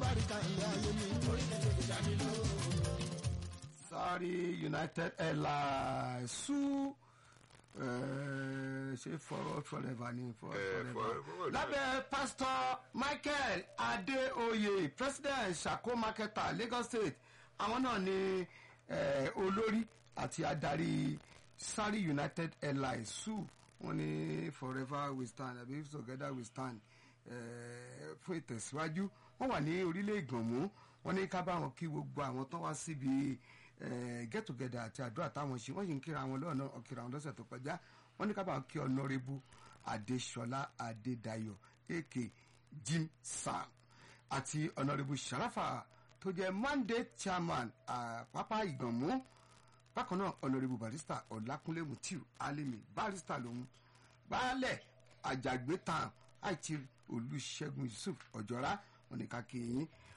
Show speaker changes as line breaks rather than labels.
lálùbáríkà ilé ayé mi. orílẹ̀-èdè ìdánilò.
sorry united airlines sú eh, ṣe for forever ni for
Eh,
forever
for- for-
lábẹ́ pastor michael adeoye president sako marketer lagos state àwọn náà ni eh, olórí àti adarí sari united airlines sú wọn ni forever we stand àbí together we stand eh, fún ìtẹ̀síwájú wọ́n wà ní orílẹ̀ ìgbọ̀nmú wọ́n ní ká bá wọn kí gbogbo àwọn tó wá síbi eh, get together àti àdúrà táwọn ṣe wọ́n sì ń kíra wọn lọ́nà ọ̀kìrà wọn lọ́sẹ̀ tó kọjá wọ́n ní ká bá wọn kí ọ̀nàrẹ́bù adéṣọlá adédayọ̀ ak jim sam àti ọ̀nàrẹ́bù sharafa tó jẹ́ mandate chairman àpápá ìgbọ̀nmú bákan náà ọ̀nàrẹ́bù barista ọ̀làkúnlé mutiu alimi barista lòun baálẹ̀ àjàgbé tán àìtí olùṣègùn yusuf ọ̀jọ́ra wọn ní ká kí yín